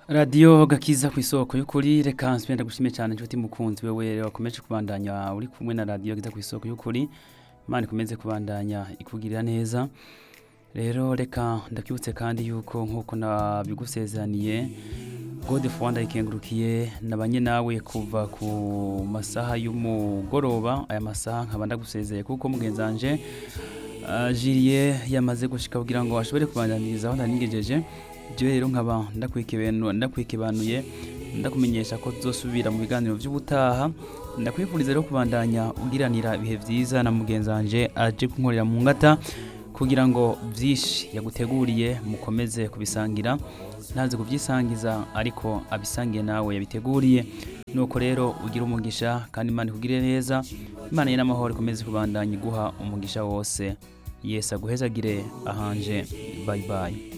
radiyo gakiza ku isoko y'ukuri reka nsubira ndagushimiye cyane inshuti mukunzi wewe wakomeje kubandanya uri kumwe na radiyo gakiza ku isoko y'ukuri imana ikomeze kubandanya ikugirira neza rero reka ndakwibutse kandi yuko nk'uko nabigusezeraniye gode fuwanda ikengurukiye nabanye nawe kuva ku masaha y'umugoroba aya masaha nkaba ndagusezeye kuko mugenzanje jiriye yamaze gushika kugira ngo ashobore kubandaniriza aho ntanigejeje ibyo rero nkaba ndakwikibanuye ndakumenyesha ko tuzosubira mu biganiro by'ubutaha ndakwifuriza rero kubandanya ugiranira ibihe byiza na mugenzanje aje kunkorera mu ngata kugira ngo byinshi yaguteguriye mukomeze kubisangira ntazi kubyisangiza ariko abisangiye nawe yabiteguriye nuko rero ugira umugisha kandi imana ikugire neza imana ye n'amahoro ikomeze kubandanya iguha umugisha wose yesi aguhezagire ahanje bayi bayi